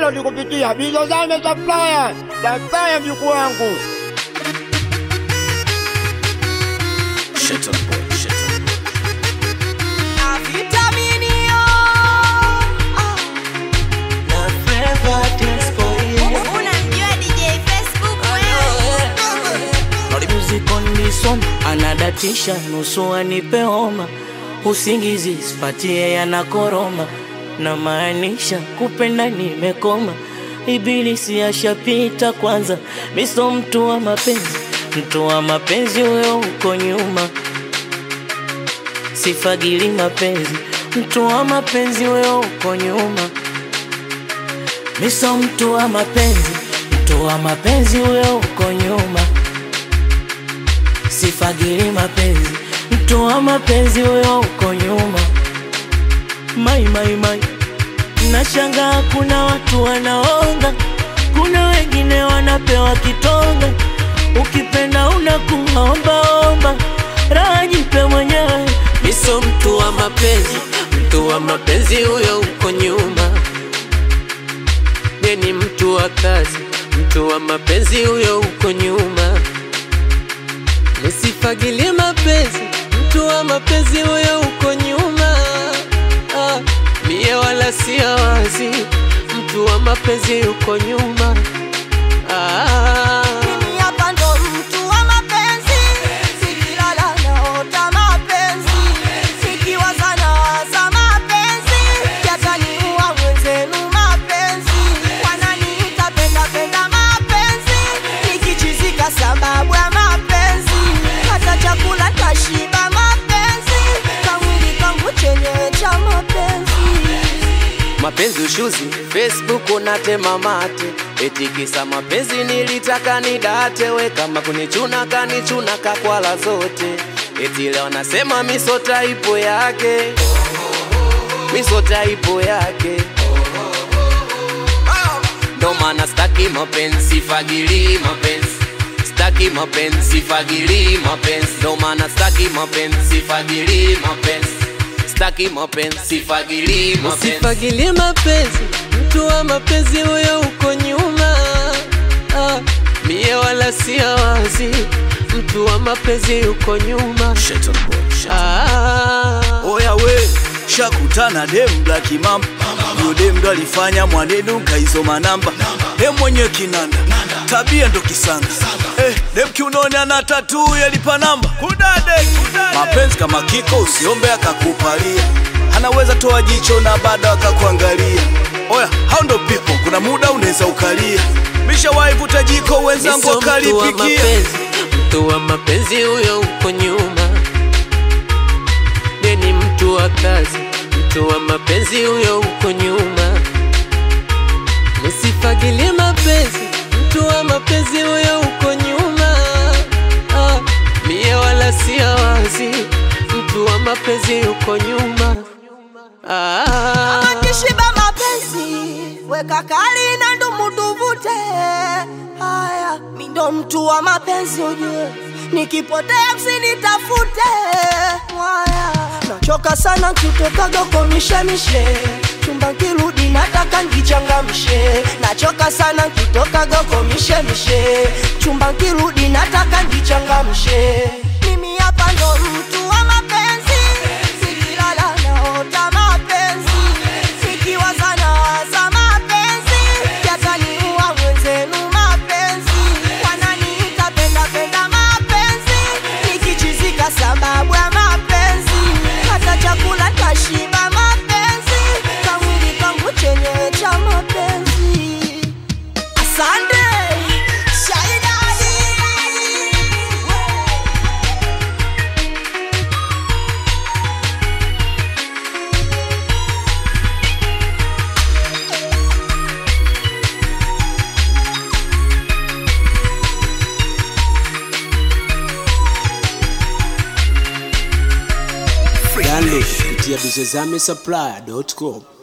download kupitia Bizozame Supplier. Supplier mjukuu wangu. Vitaminio. Unamjua DJ Facebook wewe? Music on this one anadatisha nusu anipe homa usingizi sipatie yanakoroma na maanisha kupenda nimekoma ibilisi ashapita kwanza miso mtu wa mapenzi mtu wa mapenzi huyo uko nyuma sifagili mapenzi mtu wa mapenzi huyo uko nyuma miso mtu wa mapenzi mtu wa mapenzi huyo uko nyuma sifagili mapenzi mtu wa mapenzi huyo uko nyuma mai mai mai nashangaa kuna watu wanaonga kuna wengine wanapewa kitonga ukipenda unakuombaomba raha jipe mwenyewe miso mtu wa mapenzi mtu wa mapenzi huyo uko nyuma ye ni mtu wa kazi mtu wa mapenzi huyo uko nyuma nisifagilie mapenzi mtu wa mapenzi huyo uko nyuma ah, mie wala sia wazi mtu wa mapenzi uko nyuma ah, Mimi hapa ndo mtu wa mapenzi, sikilala naota mapenzi, sikiwaza nawaza mapenzi, yataniua mwenzenu mapenzi, wananiita penda penda mapenzi, nikichizika sababu ya mapenzi, hata chakula tashiba mapenzi, kamwili kangu chenyewe cha mapenzi. mapenzi ushuzi facebook unatema mate etikisa mapenzi nilitaka nidate we kama kunichuna kanichuna kakwala zote eti leo nasema misota ipo yake misota ipo yake ndo maana staki mapenzi fagili mapenzi staki mapenzi fagili mapenzi ndo maana staki mapenzi fagili mapenzi staki mapenzi fagili mapenzi usifagilie mapenzi mtu wa mapenzi huyo uko nyuma ah, mie wala sia wazi mtu wa mapenzi uko nyuma ah, Oya we shakutana dem black mamba Yo dem ndo alifanya mwanenu kaizoma namba Dem mwenye kinanda tabia ndo kisanga eh, dem kiunoni ana tatu yalipa namba kudade, kudade. Mapenzi kama kiko usiombe akakupalia anaweza toa jicho na bado akakuangalia Oya hao ndo people kuna muda unaweza ukalia Mishawahi vuta jiko wenzangu Miso mtu wa wakalipikia mapenzi, mtu wa mapenzi huyo uko nyuma. Ye ni mtu wa kazi, mtu wa mapenzi huyo uko nyuma. Nisifagilie mapenzi, mtu wa mapenzi huyo uko nyuma. Ah, mie wala sia wazi, mtu wa mapenzi uko nyuma. Ah, Akishiba mapenzi weka kali na ndumu tuvute. Haya, mi ndo mtu wa mapenzi ujue, nikipotea msinitafute. Haya, nachoka sana nkitokaga kwa mishemishe chumba nkirudi nataka ngichangamshe. Nachoka sana nkitokaga kwa mishemishe chumba nkirudi nataka ngichangamshe. Mimi hapa ndo mtu wa mapenzi, sikilala naota mapenzi, sikiwaza nawaza mapenzi, yataniua mwenzenu mapenzi, wananiita penda penda mapenzi, nikichizika sababu ya mapenzi, hata chakula tashiba mapenzi, kamwili kangu chenyewe cha mapenzi. Asante Shaidani. Download kupitia bizozame supply.com.